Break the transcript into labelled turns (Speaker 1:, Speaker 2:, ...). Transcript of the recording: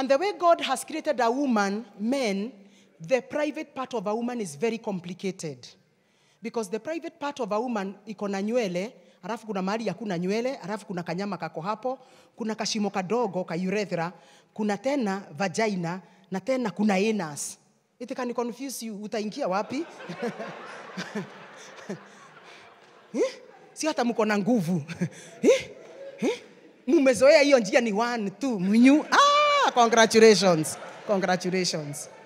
Speaker 1: And the way God has created a woman, men, the private part of a woman is very complicated. Because the private part of a woman iko na nywele, alafu kuna mahali hakuna nywele, alafu kuna kanyama kako hapo, kuna kashimo kadogo ka urethra, kuna tena vagina na tena kuna anus. It can confuse you, utaingia wapi? Eh? si hata mko na nguvu Eh? Eh? mumezoea hiyo njia ni one two mnyu ah, congratulations congratulations